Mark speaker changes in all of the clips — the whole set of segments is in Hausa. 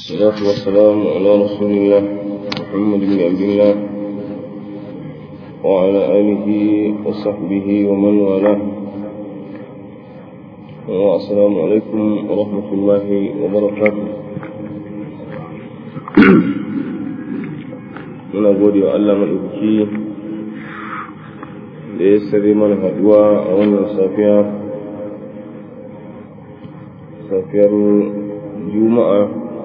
Speaker 1: الصلاة والسلام على رسول الله محمد بن عبد الله وعلى آله وصحبه ومن والاه والسلام عليكم ورحمة الله وبركاته muna gode wa Allah maɗaukaki da ya sare mana haɗuwa a wannan safiya safiyar juma'a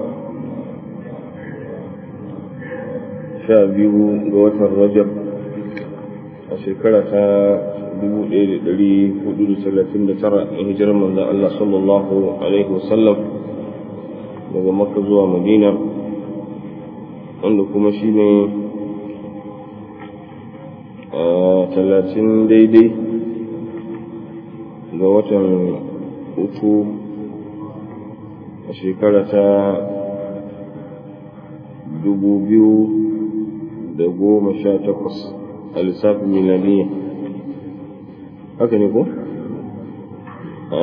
Speaker 1: sha biyu ga watan rajab a shekara ta 1439 a hijirar manzan Allah sallallahu alaihi wasallam daga makka zuwa madina wanda kuma shi ne a talatin daidai ga watan uku a shekara ta dubu biyu da goma sha takwas a lissafin milaniya haka ne ko? a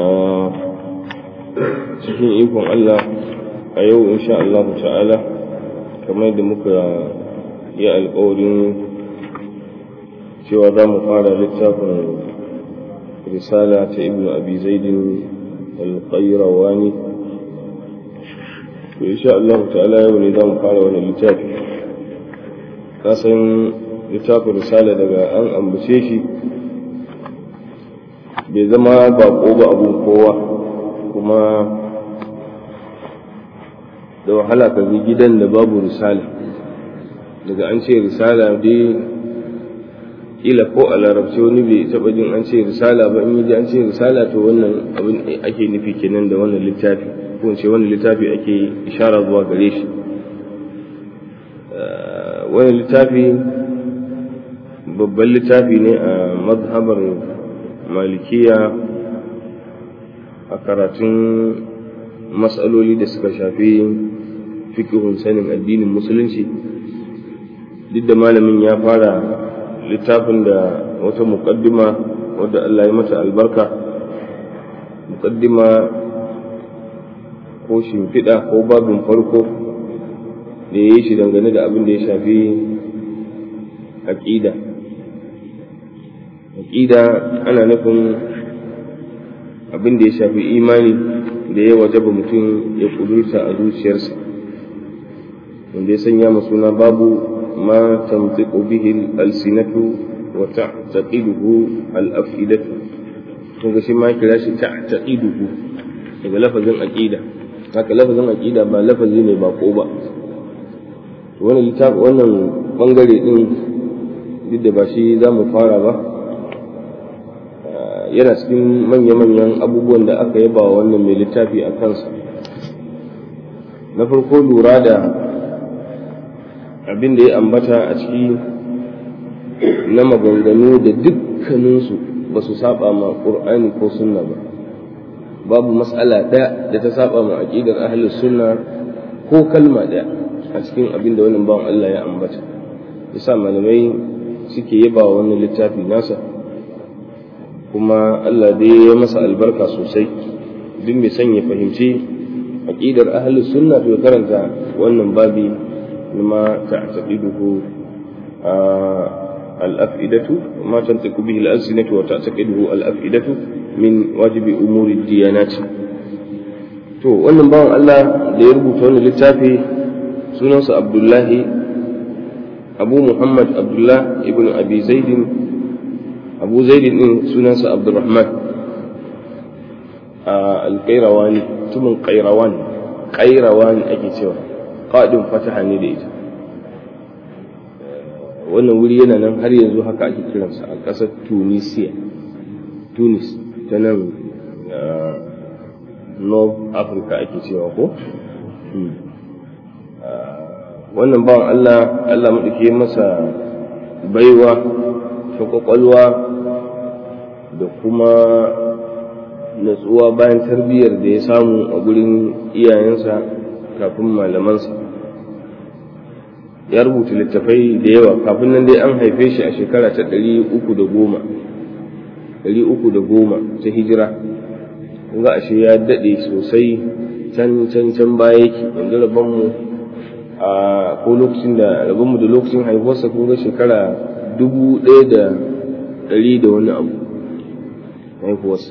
Speaker 1: cikin ikon Allah a yau insha Allah ta'ala kamar da muka yi alkawarin cewa za mu fara littafin risala ta ibn abi zaidin alƙairawani to insha Allah ta'ala yau ne za mu fara wani littafi na san littafin risala daga an ambace shi bai zama bako ba abun kowa kuma da wahala ka bi gidan da babu risala daga an ce risala dai kila ko a larabci wani bai taɓa jin an ce risala ba in yi an ce risala to wannan abin ake nufi kenan da wannan littafi ko ce wannan littafi ake ishara zuwa gare shi wannan littafi babban littafi ne a mazhabar malikiya a karatun matsaloli da suka shafi fikihun sanin addinin musulunci duk da malamin ya fara littafin da wata muƙaddima wadda Allah ya mata albarka muƙaddima ko shimfiɗa ko babin farko da ya yi shi dangane da abin da ya shafi aƙida aƙida ana nufin abin da ya shafi imani da ya wajaba mutum ya ƙudurta a zuciyarsa wanda ya sanya suna babu ma tamtiqu bihi al-alsinatu wa ta'taqiduhu al-af'idatu kun ga shi ma kira shi ta'taqiduhu daga lafazin aqida haka lafazin aqida ba lafazi ne ba ko ba wannan littafi wannan bangare din duk da ba shi za mu fara ba yana cikin manya-manyan abubuwan da aka yaba wa wannan mai littafi a kansa na farko lura da abin da ya ambata a ciki na maganganu da dukkaninsu ba su saba ma ƙur'ani ko sunna ba babu matsala ɗaya da ta saba ma aƙidar ahlus sunna ko kalma ɗaya a cikin abin da wannan bawan Allah ya ambata yasa malamai suke yaba wa wannan littafi nasa kuma Allah dai ya masa albarka sosai duk mai son ya fahimci aqidar ahlus sunna to karanta wannan babi ma ta'taqiduhu al-af'idatu ma tantiqu bihi al-alsinatu wa ta'taqiduhu al-af'idatu min wajibi umuri diyanat to wannan bawan Allah da ya rubuta wannan littafi sunansa Abdullahi Abu Muhammad Abdullah ibn Abi Zaidin abu zaidin din sunansa abdurrahman a alƙairawani tumin ƙairawani ƙairawani ake cewa ƙaɗin fataha ne da ita wannan wuri yana nan har yanzu haka ake kiransa a ƙasar tunisia tunis ta nan north africa ake cewa ko wannan bawan allah allah maɗauke masa baiwa ta kwakwalwa da kuma natsuwa bayan tarbiyyar da ya samu a gurin iyayensa kafin malamansa ya rubuta littafai da yawa kafin nan dai an haife shi a shekara ta ɗari uku da goma ɗari uku da goma ta hijira ga ashe ya daɗe sosai can can can baya yake yanzu rabon mu a ko lokacin da rabon mu da lokacin haihuwarsa kun ga shekara dubu ɗaya da ɗari da wani abu haihuwarsa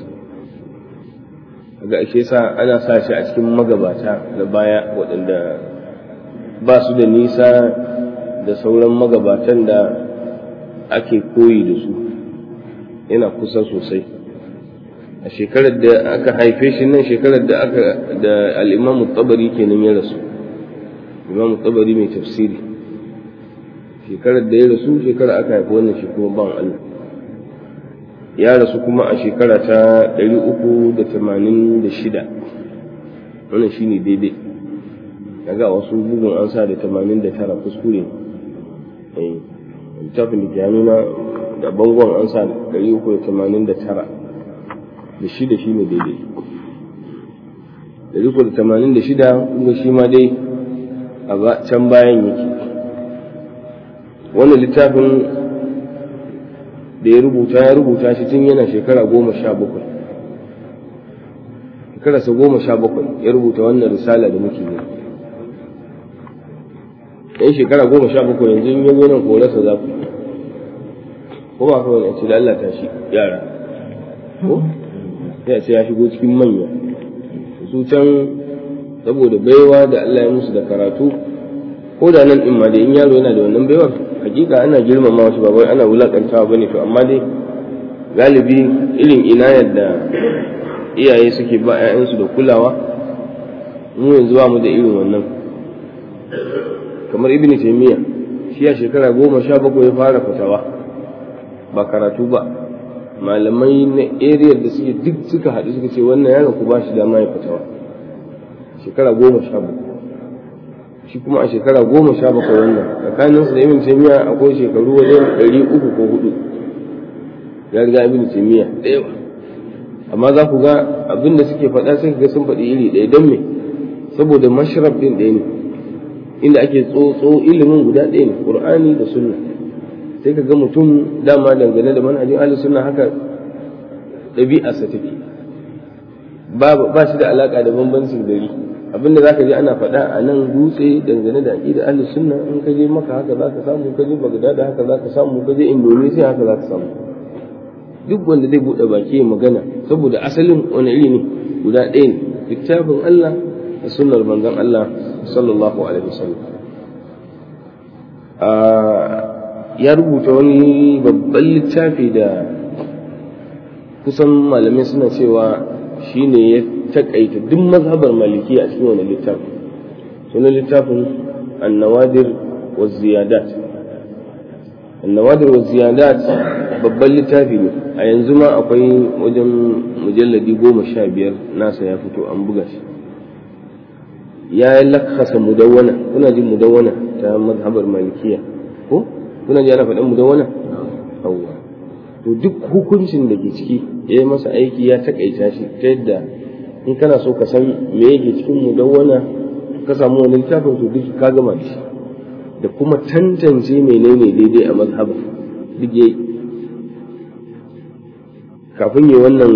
Speaker 1: ga ake sa ana sa shi a cikin magabata na baya waɗanda ba su da nisa da sauran magabatan da ake koyi da su yana kusa sosai a shekarar da aka haife shi nan shekarar da aka da al'imamu tabari kenan ya rasu imamu tabari mai tafsiri shekarar da ya rasu shekarar aka haifi wannan shi kuma ban Allah ya rasu kuma a shekara ta 386 wannan shi ne daidai daga wasu bugun an sa da 89 kuskure littafin da ke hannuna da bangon an sa 389 da shida shi ne daidai 386 kuma shi ma dai a can bayan yake wannan littafin da ya rubuta ya rubuta shi tun yana shekara goma sha bakwai shekararsa goma sha bakwai ya rubuta wannan risala da muke yi yan shekara goma sha bakwai yanzu in yazo nan korarsa za ku ko ba kawai ya ce da Allah ta shi yara ko ya ce ya shigo cikin manya su can saboda baiwa da Allah ya musu da karatu ko da nan din ma da in yaro yana da wannan baiwar hakika ana girmama wasu ba wai ana wulakantawa bane to amma dai galibi irin inayar da iyaye suke ba 'ya'yansu da kulawa mu yanzu ba mu da irin wannan kamar ibn taymiya shi a shekara goma sha bakwai ya fara fitawa ba karatu ba malamai na area da suke duk suka haɗu suka ce wannan yaron ku ba shi dama ya fitawa shekara goma sha bakwai shi kuma a shekara goma sha bakwai wannan tsakanin su da ibn taymiya akwai shekaru wajen ɗari uku ko hudu ya riga ibn taymiya da yawa amma za ku ga abin da suke faɗa sai ga sun faɗi iri ɗaya don me saboda mashrab ɗin ɗaya ne inda ake tsotso ilimin guda ɗaya ne qur'ani da sunna sai ka ga mutum dama dangane da manhajin ahli sunna haka ɗabi'arsa take ba shi da alaka da bambancin gari abinda zaka ji ana faɗa a nan dutse dangane da aqida ahli sunna in ka je maka haka zaka samu ka je bagdad haka zaka samu ka je indonesia haka zaka samu duk wanda zai buɗe baki magana saboda asalin wani iri ne guda ɗaya ne littafin Allah da sunnar manzon Allah sallallahu alaihi wasallam ya rubuta wani babban littafi da kusan malamai suna cewa shine ya takaita duk mazhabar maliki a cikin wani littafin sunan littafin annawadir wa ziyadat annawadir wa ziyadat babban littafi ne a yanzu ma akwai wajen mujalladi goma sha biyar nasa ya fito an buga shi ya lakasa mudawwana kuna jin mudawwana ta mazhabar malikiya ko kuna ji ana faɗin mudawwana yawwa to duk hukuncin da ke ciki ya yi masa aiki ya takaita shi ta yadda in kana so ka san me yake cikin mudawwana ka samu wani littafin to duk ka gama da shi da kuma tantance menene daidai a mazhaba duk yayi kafin yi wannan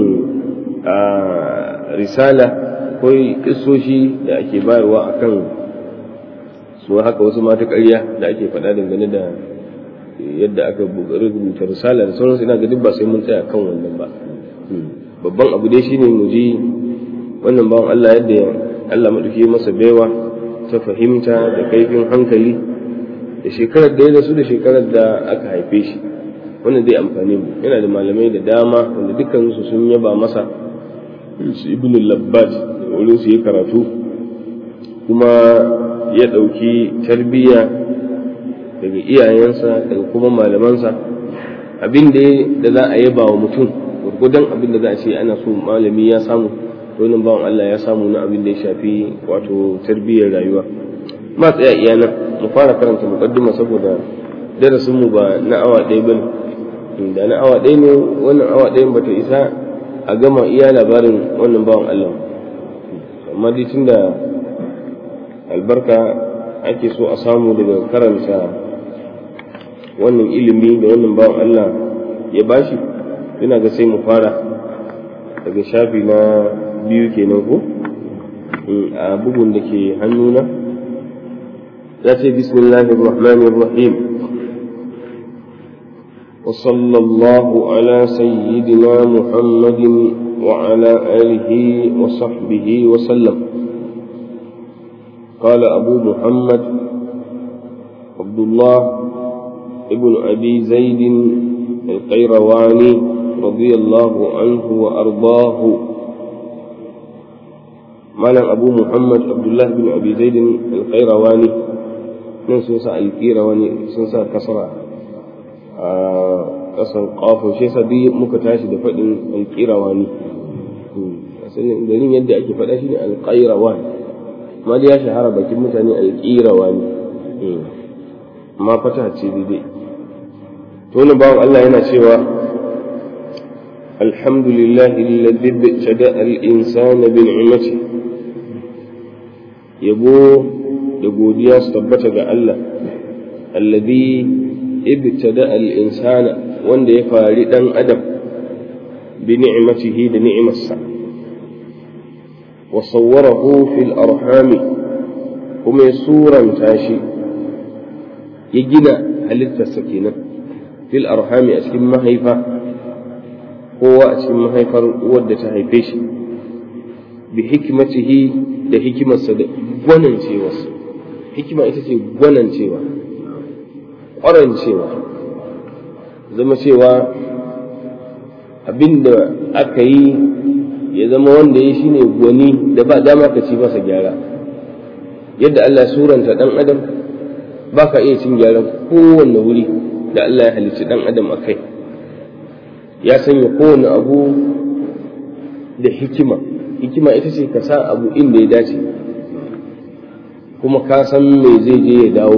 Speaker 1: risala akwai kisoshi da ake bayarwa akan su haka wasu mata ƙarya da ake faɗa dangane da yadda aka rubuta risala da sauransu ina ga duk ba sai mun tsaya kan wannan ba babban abu dai shine mu ji wannan bawan Allah yadda Allah maɗauki masa baiwa ta fahimta da kaifin hankali da shekarar da ya rasu da shekarar da aka haife shi wannan zai amfani mu yana da malamai da dama wanda dukkansu sun yaba masa su ibn labbat wurin su yi karatu kuma ya ɗauki tarbiyya daga iyayensa daga kuma malamansa abin da za a yaba wa mutum gurgudan abin da za a ce ana so malami ya samu to nan bawan Allah ya samu na abin da ya shafi wato tarbiyyar rayuwa ma tsaya iya nan mu fara karanta muqaddima saboda darasin mu ba na awa ɗaya bane da na awa ɗaya ne wannan awa ɗayan bata isa a gama iya labarin wannan bawan Allah amma dai tunda albarka ake so a samu daga karanta wannan ilimi da wannan bawan Allah ya bashi ina ga sai mu fara daga shafi na biyu kenan ko a bugun da ke hannuna ya ce bismillahir rahmanir rahim وصلى الله على سيدنا محمد وعلى آله وصحبه وسلم قال أبو محمد عبد الله ابن أبي زيد القيرواني رضي الله عنه وأرضاه مالا أبو محمد عبد الله بن أبي زيد القيرواني من سنسى القيرواني سنسى كسرى ƙasar ƙafo shi yasa duk muka tashi da faɗin alƙirawani asalin garin yadda ake faɗa shi ne alƙairawani amma ya shahara bakin mutane alƙirawani amma fata ce daidai to wani bawan Allah yana cewa alhamdulillah alladhi btada al-insana bi ni'mati yabo da godiya su tabbata ga Allah alladhi ibtada al-insana wanda ya fari dan adam bi ni'matihi da ni'imarsa wa sawwarahu fil arhami kuma ya suranta shi ya gina halittarsa kenan fil arhami a cikin mahaifa kowa a cikin mahaifar wadda ta haife shi bi hikmatihi da hikimarsa da gwanancewarsa hikima ita ce gwanancewa ƙwarancewa zama cewa abin da aka yi ya zama wanda ya shi ne gwani da ba dama ka ci masa gyara yadda Allah suranta ɗan adam ba ka iya cin gyaran kowanne wuri da Allah ya halicci ɗan adam a kai ya sanya kowane abu da hikima hikima ita ce ka sa abu inda ya dace kuma ka san me zai je ya dawo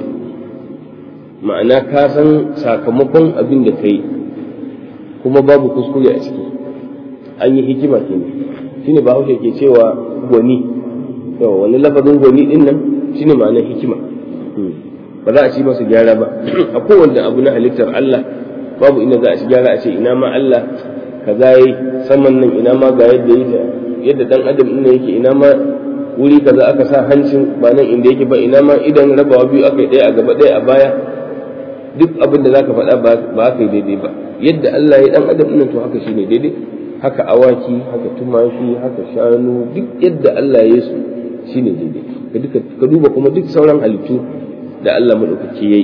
Speaker 1: ma'ana ka san sakamakon abin da ka yi kuma babu kuskure a ciki an yi hikima kenan shine ba haushe ke cewa gwani yawa wani lafazin gwani din nan shine ma'anar hikima ba za a ci masa gyara ba a kowanne abu na halittar Allah babu inda za a ci gyara a ce ina ma Allah kaza yi saman nan ina ma ga yadda yake yadda dan adam din yake ina ma wuri kaza aka sa hancin ba nan inda yake ba ina ma idan rabawa biyu aka yi ɗaya a gaba ɗaya a baya duk abin da zaka faɗa ba aka yi daidai ba yadda Allah ya dan adam din to haka shine daidai haka awaki haka tumaki haka shanu duk yadda Allah ya su shine daidai ka duba kuma duk sauran halittu da Allah madaukaki yayi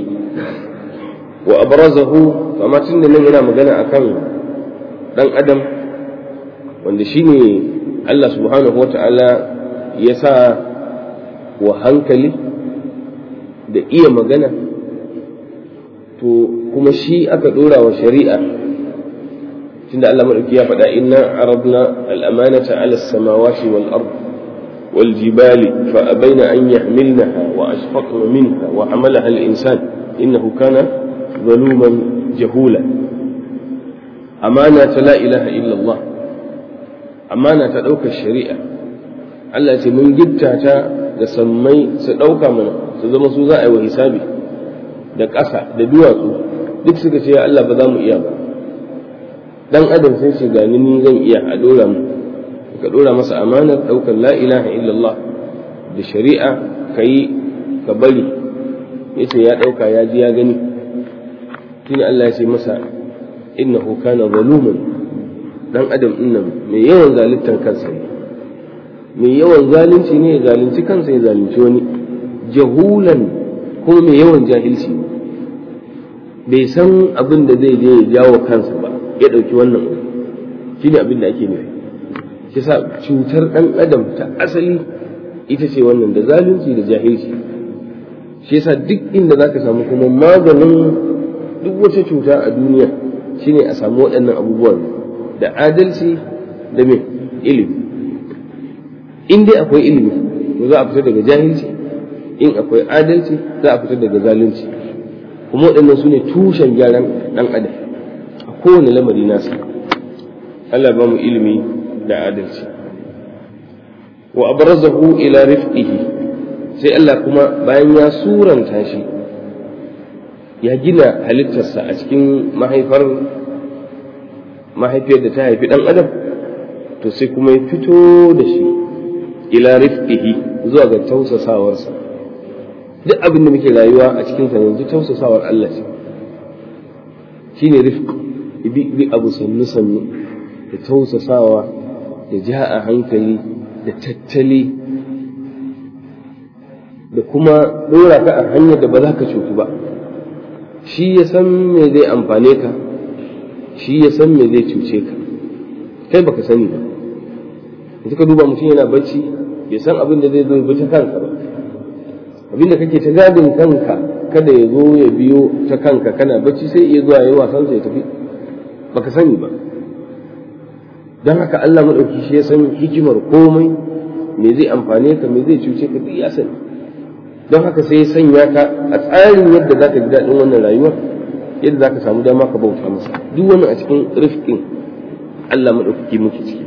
Speaker 1: wa abrazahu kama tun da nan yana magana akan dan adam wanda shine Allah subhanahu wata'ala ya sa wa hankali da iya magana to kuma shi aka dora wa shari'a tunda Allah madauki ya faɗa inna aradna al-amanata 'ala as-samawati wal ard wal jibali fa abaina an yahmilnaha wa ashfaqna minha wa hamalaha al-insan innahu kana zaluman jahula amana ta la ilaha illa Allah amana ta ɗaukar shari'a Allah ce mun gitta ta da sammai su ɗauka mana su zama su za a yi wa hisabi da ƙasa da duwatsu duk suka ce ya Allah ba za mu iya ba dan adam sai ce gani ni zan iya a dora mu ka dora masa amanar ɗaukar la ilaha illallah da shari'a ka yi ka bari yace ya ɗauka ya ji ya gani shine Allah ya ce masa innahu kana zaluman dan adam dinnan mai yawan zaluntar kansa ne mai yawan zalunci ne ya zalunci kansa ya zalunci wani jahulan kuma mai yawan jahilci bai san abin da zai je ya jawo kansa ba ya ɗauki wannan abu shi ne abin da ake nufi shi sa cutar ɗan adam ta asali ita ce wannan da zalunci da jahilci shi yasa duk inda za ka samu kuma maganin duk wata cuta a duniya shine a samu waɗannan abubuwan da adalci da mai ilimi in dai akwai ilimi to za a fita daga jahilci in akwai adalci za a fita daga zalunci kuma waɗannan su ne tushen gyaran ɗan adam a kowane lamari nasa Allah ba mu ilimi da adalci wa abrazahu ila rifqihi sai Allah kuma bayan ya suranta shi ya gina halittarsa a cikin mahaifar mahaifiyar da ta haifi ɗan adam to sai kuma ya fito da shi ila rifqihi zuwa ga tausasawarsa duk abin da muke rayuwa a cikin sa yanzu tausasawar Allah ce shine rifq bi abu sannu sannu da tausasawa da ja a hankali da tattali da kuma dora ka a hanyar da ba za ka cutu ba shi ya san me zai amfane ka shi ya san me zai cuce ka kai baka sani ba yanzu ka duba mutum yana bacci bai san abin da zai zo bi ta kanka ba abin da kake ta gadin kanka kada ya zo ya biyo ta kanka kana bacci sai iya zuwa yayi wasan ya tafi baka sani ba don haka Allah maɗauki shi ya san hikimar komai me zai amfane ka me zai cuce ka duk ya sani don haka sai ya sanya ka a tsarin yadda za ka ji daɗin wannan rayuwar yadda za ka samu dama ka bauta masa duk wannan a cikin rifkin Allah maɗaukaki muke ciki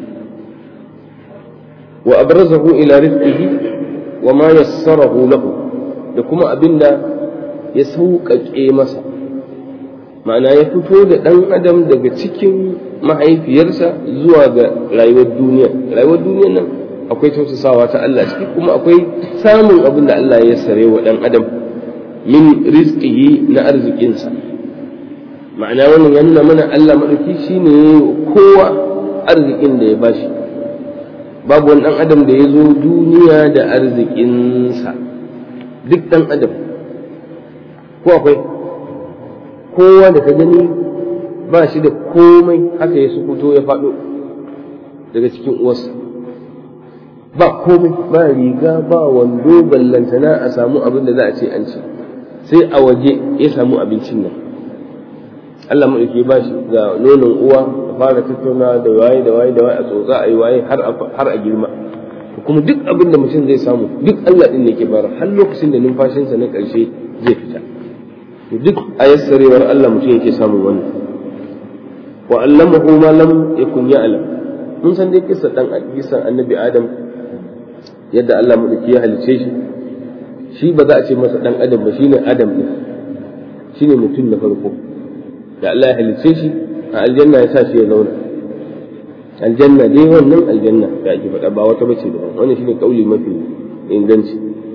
Speaker 1: wa abrazahu ila rifqihi wa ma yassarahu lahu da kuma abinda ya sauƙaƙe masa ma'ana ya fito da ɗan adam daga cikin mahaifiyarsa zuwa ga rayuwar duniya rayuwar duniyar nan akwai tausasawa ta Allah ciki kuma akwai samun abin da Allah ya sare wa ɗan adam min rizqihi na arzikinsa ma'ana wannan ya nuna mana Allah maɗauki shine kowa arzikin da ya bashi babu wani ɗan adam da ya zo duniya da arzikinsa duk ɗan adam ko akwai kowa da ka gani ba shi da komai haka ya sukuto ya faɗo daga cikin uwarsa ba komai ba riga ba wando ballantana a samu abin da za a ce an ci sai a waje ya samu abincin nan Allah maɗauki ba shi ga nonon uwa a fara tattauna da waye da waye da waye a tsotsa a yi waye har a girma kuma duk abin da mutum zai samu duk Allah ɗin ne ke bara har lokacin da numfashinsa na ƙarshe zai fita duk a yassarewar Allah mutum yake samun wannan wa allamahu ma lam yakun ya'lam mun san dai kissa dan kisan annabi adam yadda Allah madauki ya halice shi shi ba za a ce masa dan adam ba shine adam din shine mutum na farko da Allah ya halice shi a aljanna ya sa shi ya zauna aljanna dai wannan aljanna da ake faɗa ba wata bace da wannan shine kauli mafi inganci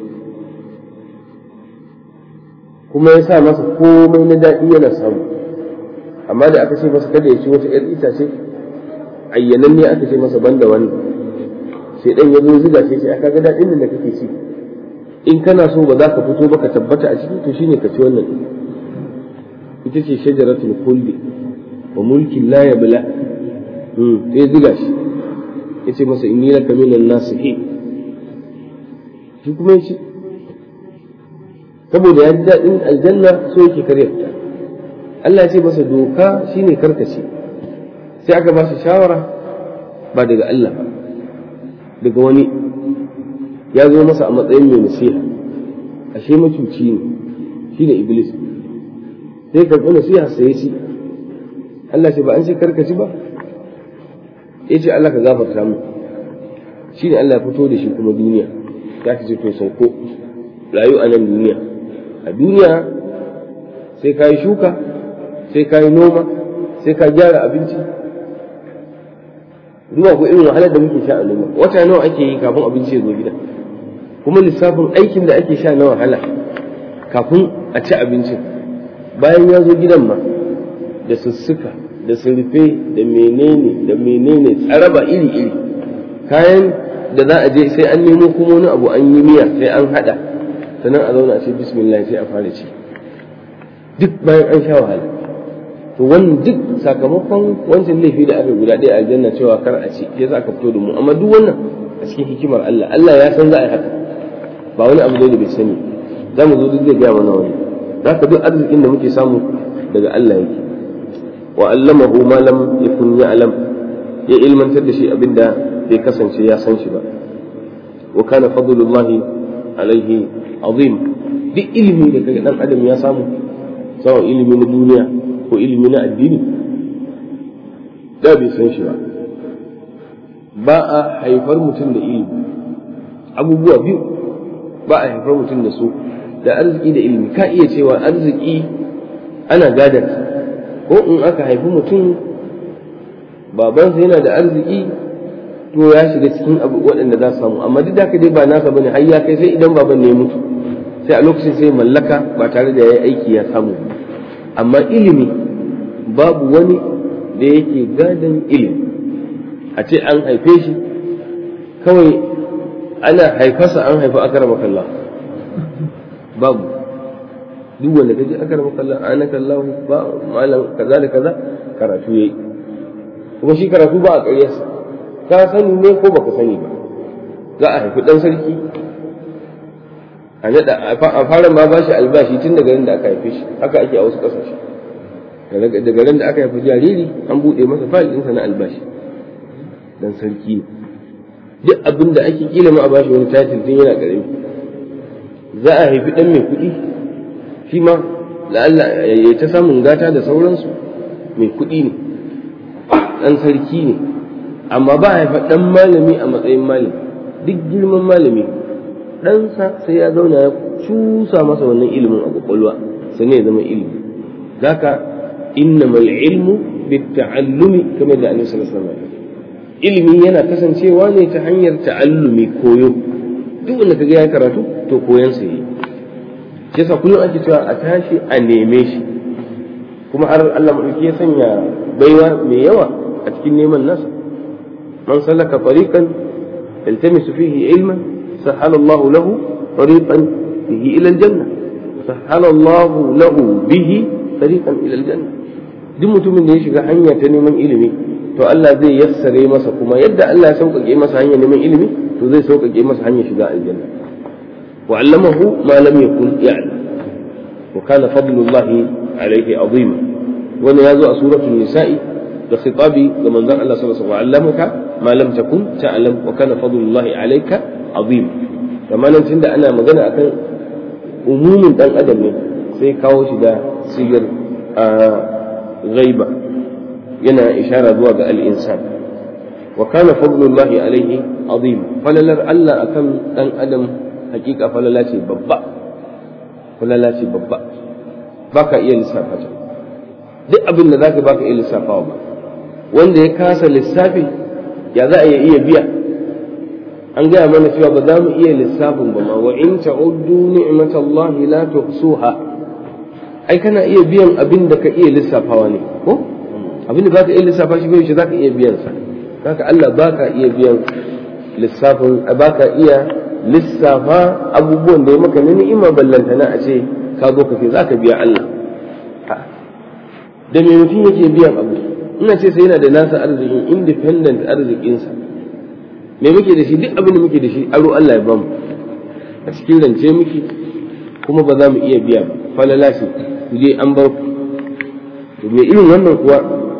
Speaker 1: kuma ya sa masa komai na daɗi yana samu amma da aka ce masa kada ya ci wata ‘yar itace ayyanan ne aka ce masa banda wannan sai dan ya zo ziga ce sai aka ga daɗin da kake ci in kana so ba za ka fito ba ka tabbata a ciki to shine ka ci wannan ita ce shajaratul khuldi wa mulkin la yabla sai ziga shi yace masa inni laka minan nasihin shi kuma ya ci saboda ya ji daɗin aljanna so yake karya fita Allah ya ce masa doka shine karkace sai aka ba shi shawara ba daga Allah ba daga wani ya zo masa a matsayin mai nasiha ashe macuci ne shine iblis sai karɓi nasiha sai shi Allah ce ba an ce karkaci ba ya ce Allah ka gafarta mu shine Allah ya fito da shi kuma duniya ya ce to sauko rayu a nan duniya a duniya sai ka yi shuka sai ka yi noma sai ka gyara abinci zuwa ko irin wahalar da muke sha a noma wata nawa ake yi kafin abinci ya zo gida kuma lissafin aikin da ake sha na wahala kafin a ci abincin bayan ya zo gidan ma da sussuka da surfe da menene da menene tsaraba iri iri kayan da za a je sai an nemo kuma wani abu an yi miya sai an hada sannan a zauna a ce bismillah sai a fara ci duk bayan an sha wahala to wannan duk sakamakon wancan laifi da aka guda ɗaya aljanna cewa kar a ci ya za ka fito da mu amma duk wannan a cikin hikimar Allah Allah ya san za a yi haka ba wani abu da bai sani za mu zo duk zai gaya mana wani za ka duk arzikin da muke samu daga Allah yake wa allamahu ma lam yakun ya'lam ya ilmantar da shi abinda bai kasance ya san shi ba wa kana fadlullahi alaihi azim duk ilimi da kaga dan adam ya samu sawan ilimi na duniya ko ilimi na addini da bai san shi ba ba a haifar mutum da ilimi abubuwa biyu ba a haifar mutum da su da arziki da ilimi ka iya cewa arziki ana gadar ko in aka haifi mutum babansa yana da arziki to ya shiga cikin abu waɗanda za su samu amma duk da dai ba nasa bane har ya kai sai idan baban ne ya mutu sai a lokacin sai mallaka ba tare da ya yi aiki ya samu amma ilimi babu wani da yake gadon ilimi a ce an haife shi kawai ana haifarsa an haifa akarama kallah babu duk wanda kaji akarama kallah ana kallahu ba malam kaza da kaza karatu yayi kuma shi karatu ba a ƙaryarsa ka sani ne ko baka sani ba za a haifi dan sarki a nada a fara ma ba shi albashi tun daga da aka haife shi haka ake a wasu ƙasashe daga ran da aka haifi jariri an buɗe masa fayil ɗinsa na albashi dan sarki ne duk abin da ake kila ma a bashi wani title tun yana ƙarami za a haifi ɗan mai kuɗi shi ma la'alla ya ta samun gata da sauransu mai kuɗi ne ɗan sarki ne amma ba a haifa ɗan malami a matsayin malami duk girman malami ɗansa sai ya zauna ya cusa masa wannan ilimin a ƙwaƙwalwa sannan ya zama ilimi zaka innamal ilmu bitta'allumi kamar da annabi sallallahu alaihi wasallam ilimi yana kasancewa ne ta hanyar ta'allumi koyo duk wanda kaga ya karatu to koyan sa yi shi yasa kullum ake cewa a tashi a neme shi kuma har Allah madauki ya sanya baiwa mai yawa a cikin neman nasa man salaka tariqan yaltamisu fihi ilman sahala Allah lahu tariqan bihi ila aljanna sahala Allah lahu bihi tariqan ila aljanna duk mutumin da ya shiga hanya ta neman ilimi to Allah zai yassare masa kuma yadda Allah ya sauƙaƙe masa hanyar neman ilimi to zai sauƙaƙe masa hanyar shiga aljanna wa allamahu ma lam yakun ya'lam wa kana fadlullahi alayhi azima wani ya zo a suratul nisa'i da khitabi ga manzon Allah sallallahu alaihi wasallam allamaka ma lam takun ta'lam wa kana fadlullahi alayka azima kamar nan tunda ana magana akan umumin dan adam ne sai kawo shi da sigar ghaiba yana ishara zuwa ga al'insan wa kana fadlullahi alaihi azim falalar Allah akan dan adam hakika falala ce babba falala ce babba baka iya lissafa ta duk abin da zaka baka iya lissafawa ba wanda ya kasa lissafi ya za a iya biya an gaya mana cewa ba za mu iya lissafin ba ma wa in ta'uddu ni'matallahi la tuhsuha ai kana iya biyan abin da ka iya lissafawa ne ko abinda ba ka iya lissafa shi bai za ka iya biyan sa haka Allah ba ka iya biyan lissafin ba ka iya lissafa abubuwan da ya maka na ni'ima ballantana a ce ka zo ka ce za ka biya Allah da me mutum yake biyan abu ina ce sai yana da nasa arzikin independent arzikinsa me muke da shi duk abin da muke da shi aro Allah ya bamu a cikin rance muke kuma ba za mu iya biya ba falala shi ku je an bar ku me irin wannan kuwa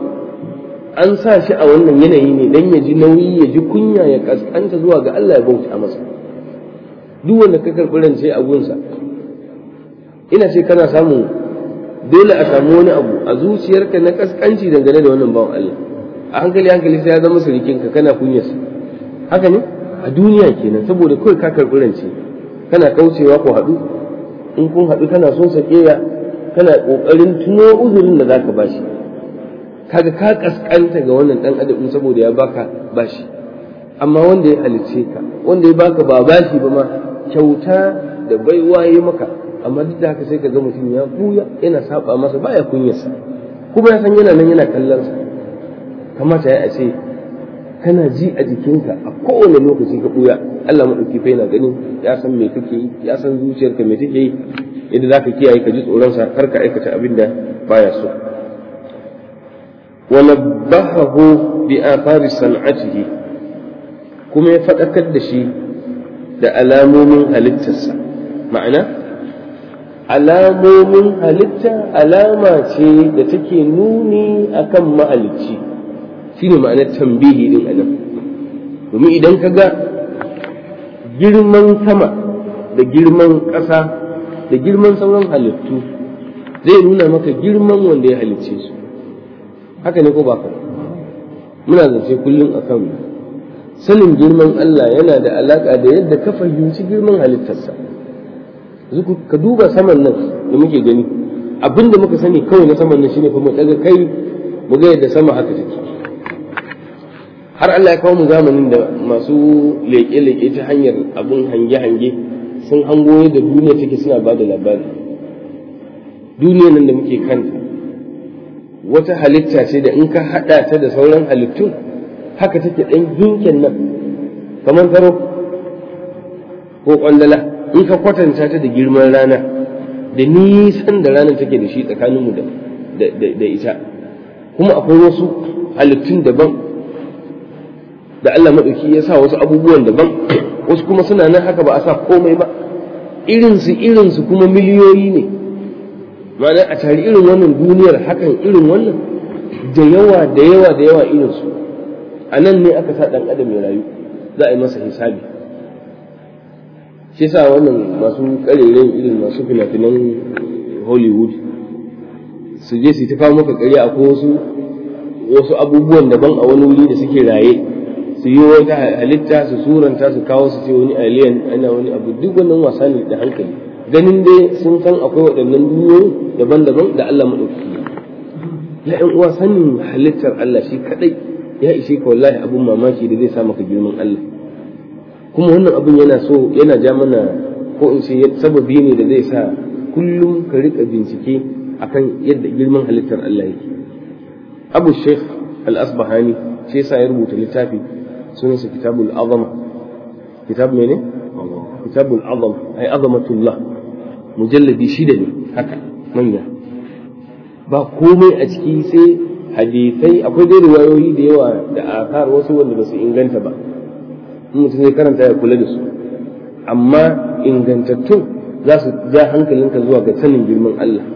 Speaker 1: an sa shi a wannan yanayi ne dan ya ji nauyi ya ji kunya ya kaskanta zuwa ga Allah ya bauta masa duk wanda ka karɓi rance a gunsa ina ce kana samun dole a samu wani abu a zuciyarka na kaskanci dangane da wannan bawan Allah a hankali hankali sai ya zama surikinka kana kunyarsa haka ne a duniya kenan saboda kawai ka karɓi rance kana kaucewa ko haɗu in kun haɗu kana son sakeya kana ƙoƙarin tuno uzurin da zaka bashi kaga ka kaskanta ga wannan dan adam saboda ya baka bashi amma wanda ya halice ka wanda ya baka ba bashi ba ma kyauta da baiwa ya maka amma duk da haka sai ka ga mutum ya buya yana saba masa baya kunyarsa kuma ya san yana nan yana kallon sa kamata ya ce kana ji a jikinka a kowane lokaci ka buya Allah madauki fa yana gani ya san me kake yi ya san zuciyarka me take yi yadda zaka kiyaye ka ji tsoron sa kar ka aikata abin da baya so wa nabbahahu bi athari san'atihi kuma ya fadakar da shi da alamomin halittarsa ma'ana alamomin halitta alama ce da take nuni akan mahalicci shine ma'anar tambihi din anan domin idan ka ga girman sama da girman ƙasa da girman sauran halittu zai nuna maka girman wanda ya halicce su haka ne ko ba ka muna zance kullum akan sanin girman Allah yana da alaƙa da yadda ka fahimci girman halittarsa ka duba saman nan da muke gani abinda muka sani kawai na saman nan shine fa mu daga kai mu ga yadda sama haka take har Allah ya kawo mu zamanin da masu leƙe-leƙe ta hanyar abun hange-hange sun hango da duniya take suna ba da labari duniya nan da muke kanta wata halitta ce da in ka haɗa ta da sauran halittun haka take ɗan ginken nan kamar taro ko ƙwandala in ka kwatanta ta da girman rana da nisan da ranar take da shi tsakaninmu da ita kuma akwai wasu halittun daban da Allah maɗauki ya sa wasu abubuwan daban wasu kuma suna nan haka ba a sa komai ba irinsu irinsu kuma miliyoyi ne ma'ana a tari irin wannan duniyar hakan irin wannan da yawa da yawa da yawa irinsu a nan ne aka sa ɗan adam ya rayu za a yi masa hisabi shi sa wannan masu ƙarerayin irin masu fina-finan hollywood su je su ta kawo maka ƙarya a wasu wasu abubuwan daban a wani wuri da suke raye su yi wata halitta su suranta su kawo su ce wani alien ana wani abu duk wannan wasa ne da hankali ganin dai sun san akwai waɗannan duniyoyi daban-daban da Allah maɗauki ya ƴan uwa sanin halittar Allah shi kaɗai ya ishe ka wallahi abun mamaki da zai sa maka girman Allah kuma wannan abun yana so yana ja mana ko in ce sababi ne da zai sa kullum ka riƙa bincike akan yadda girman halittar Allah yake Abu Sheikh Al-Asbahani shi yasa ya rubuta littafi sunansa Kitabul Azama kitab mene Kitabul Azama ai azamatullah mujalladi shida ne haka manya ba komai a ciki sai hadisai akwai dai riwayoyi da yawa da akar wasu wanda ba su inganta ba in mutum zai karanta ya kula da su amma ingantattun za su ja hankalinka zuwa ga sanin girman Allah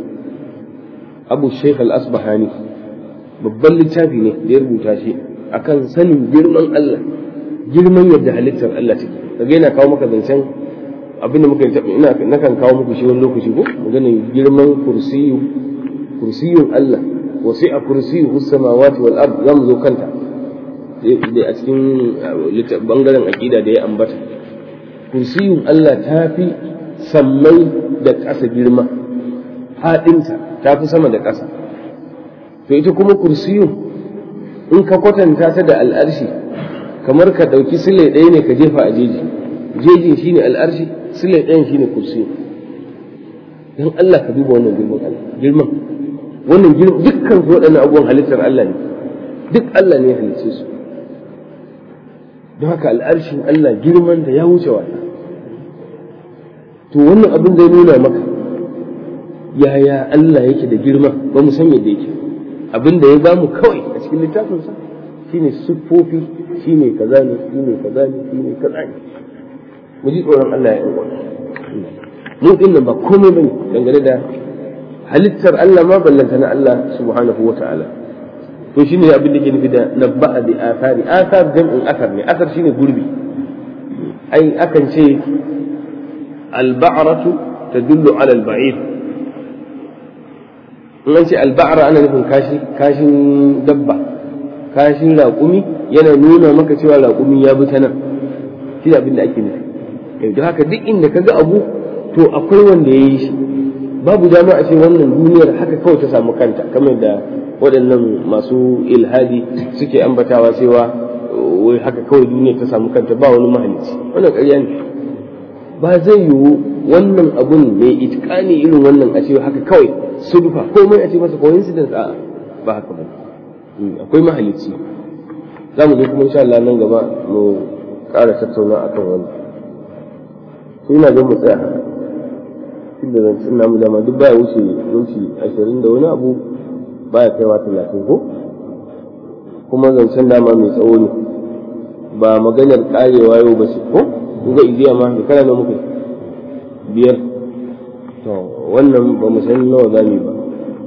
Speaker 1: abu sheikh al-asbahani babban littafi ne da ya rubuta shi akan sanin girman Allah girman yadda halittar Allah take kaga yana kawo maka zancen abin da muka ina nakan kawo muku shi wani lokaci ko maganin girman kursiyu kursiyun Allah wasi'a kursiyyu samawati wal ard zamu zo kanta da a cikin bangaren aqida da ya ambata kursiyun Allah ta fi sammai da ƙasa girma haɗinta ta fi sama da ƙasa to ita kuma kursiyun in ka kwatanta ta da al'arshi kamar ka ɗauki sile ɗaya ne ka jefa a jeji jejin shine al'arshi sile ɗayan shine kursiyu don Allah ka duba wannan girman Allah girman wannan girman dukkan su waɗannan abubuwan halittar Allah ne duk Allah ne ya halicce su don haka al'arshin Allah girman da ya wuce wata to wannan abin zai nuna maka yaya Allah yake da girma ba mu san yadda yake abin da ya bamu kawai a cikin littafinsa shine siffofi shine kaza ne shine kaza ne shine kaza ne mu ji tsoron Allah ya uwa mu din nan ba komai bane dangane da halittar Allah ma ballanta na Allah subhanahu wa ta'ala to shine abin da ke nufi da nabba'a bi athari athar jam'in athar ne athar shine gurbi ai akan ce al-ba'ratu tadullu ala al-ba'ir in an ce al-ba'ra ana nufin kashi kashin dabba kashin raƙumi yana nuna maka cewa raƙumi ya bi ta nan shi abin da ake nufi yanzu haka duk inda ka ga abu to akwai wanda ya yi shi babu dama a ce wannan duniyar haka kawai ta samu kanta kamar da waɗannan masu ilhadi suke ambatawa cewa wai haka kawai duniyar ta samu kanta ba wani mahalicci wannan ƙarya ne ba zai yiwu wannan abun mai itikani irin wannan a ce haka kawai sudufa komai a ce masa coincidence a ba haka ba akwai mahalicci za mu je kuma insha Allah nan gaba mu ƙara tattauna akan wannan to ina ga mu tsaya inda zancen namu dama duk baya wuce minti ashirin da wani abu baya kaiwa talatin ko kuma zancen dama mai tsawo ne ba maganar karewa yau ba ce ko kun ga igiya ma da kana muka biyar to wannan ba mu san nawa za mu ba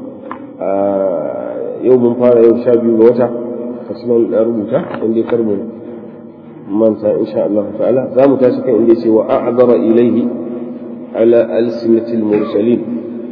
Speaker 1: yau mun fara yau sha biyu ga wata kasuwan na rubuta inda kar mu manta insha Allah ta'ala za mu tashi kan inda ce wa a'dara ilaihi على ألسنة المرسلين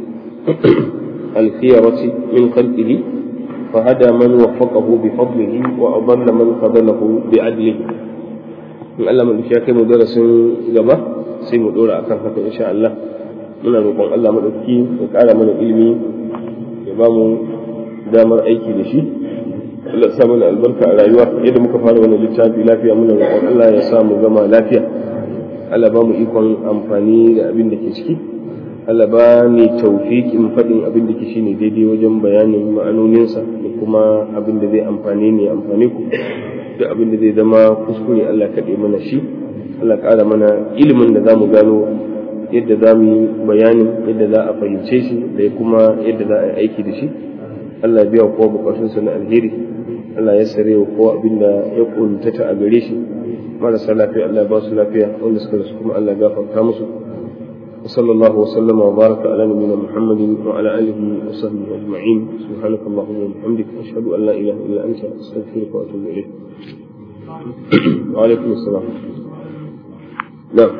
Speaker 1: الخيرة من خلقه فهدى من وفقه بفضله وأضل من خذله بعدله in Allah mu ya kai mu darasin gaba sai mu dora akan haka insha Allah muna roƙon Allah madauki ya ƙara mana ilimi ya ba mu damar aiki da shi Allah ya sa mana albarka a rayuwa yadda muka fara wannan littafi lafiya muna roƙon Allah ya sa mu gama lafiya Allah ba mu ikon amfani da abin da ke ciki Allah ba ni taufiƙin faɗin abin da ke shine daidai wajen bayanin ma'anoninsa da kuma abin da zai amfane ni amfane ku duk abin da zai zama kuskure Allah kaɗe mana shi Allah ƙara mana ilimin da za mu gano yadda za mu yi bayanin yadda za a fahimce shi da kuma yadda za a yi aiki da shi Allah biya kowa bukatunsa na alheri Allah ya sare wa kowa abin da ya kuntata a gare shi marasa lafiya Allah ba su lafiya wanda suka rasu kuma Allah gafarta musu وصلى الله وسلم وبارك على نبينا محمد وعلى اله وصحبه اجمعين سبحانك اللهم وبحمدك اشهد ان لا اله الا انت استغفرك واتوب اليك وعليكم السلام نعم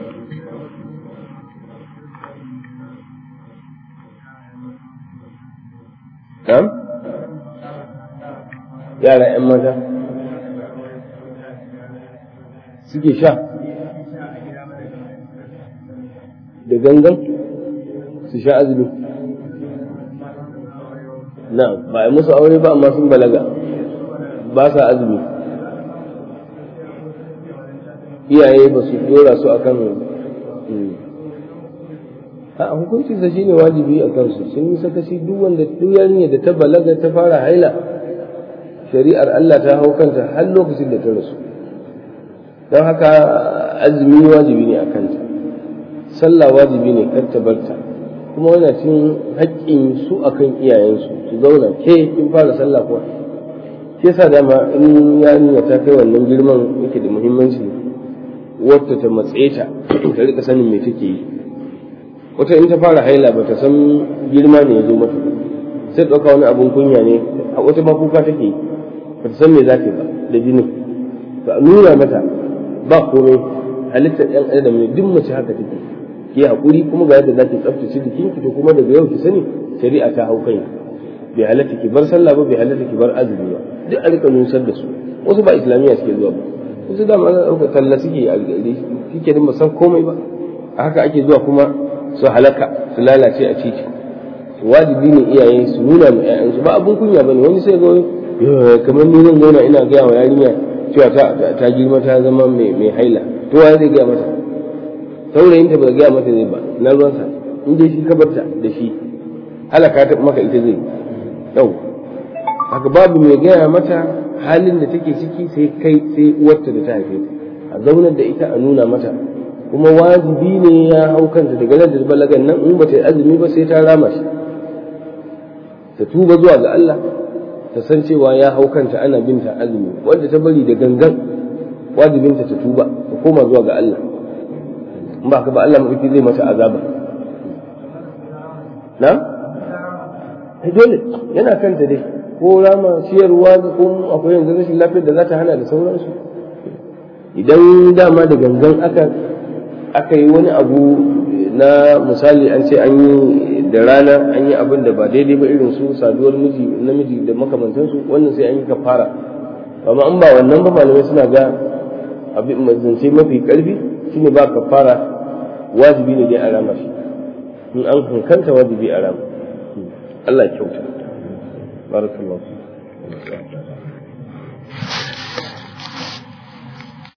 Speaker 1: نعم yara 'yan mata suke sha da gangan su sha azumi na ba a musu aure ba amma sun balaga ba sa azumi iyaye ba su dora su akan a hukunci sa shine wajibi a kansu sun yi sakaci duk wanda duk yarinya da ta balaga ta fara haila shari'ar Allah ta hau kanta har lokacin da ta rasu don haka azumi wajibi ne a kanta sallah wajibi ne kar ta barta kuma wannan cin haƙƙin su akan iyayensu su zauna ke in fara sallah kuwa ke sa dama in yarinya ta kai wannan girman yake da muhimmanci wata ta matse ta ta rika sanin me take yi wata in ta fara haila ba ta san girma ne ya zo mata sai ɗauka wani abun kunya ne a wata ma kuka take yi ba ta san me za ta ba da jinin ba a nuna mata ba komai halittar ɗan adam ne duk mace haka take ki haƙuri kuma ga yadda za ki tsaftace jikinki to kuma daga yau ki sani shari'a ta hau kai bai halatta ki bar sallah ba bai halatta ki bar azumi ba duk a rika nusar da su wasu ba islamiyya suke zuwa ba wasu da ma ɗauka talla suke a gari kike din ba san komai ba a haka ake zuwa kuma su halaka su lalace a titi wajibi ne iyaye su nuna ma 'ya'yansu ba abun kunya bane wani sai ga kamar ni zan zauna ina gaya wa yarinya cewa ta girma ta zama mai haila to waye zai gaya mata saurayin ta ba gaya mata zai ba na ruwansa in dai shi kabarta da shi halaka ta maka ita zai yau haka babu mai gaya mata halin da take ciki sai kai sai uwarta da ta haife ta a zaunar da ita a nuna mata kuma wajibi ne ya hau kanta daga nan da balagan nan in bata yi azumi ba sai ta rama shi ta tuba zuwa ga Allah ta san cewa ya hau kanta ana binta azumi wanda ta bari da gangan wajibinta ta tuba ta koma zuwa ga Allah in ba ka ba Allah mafi zai mata azaba na? ai dole yana kanta dai ko rama ciyarwa ko akwai yanzu rashin lafiyar da za ta hana da sauransu idan dama da gangan aka aka yi wani abu na misali an ce an yi da rana an yi abin da ba daidai ba irin su saduwar miji namiji da makamantansu wannan sai an yi kafara amma an ba wannan ba malamai suna ga abin zance mafi karfi shine ba kafara wajibi ne dai a rama shi in an hankanta wajibi a rama Allah ya kyauta barakallahu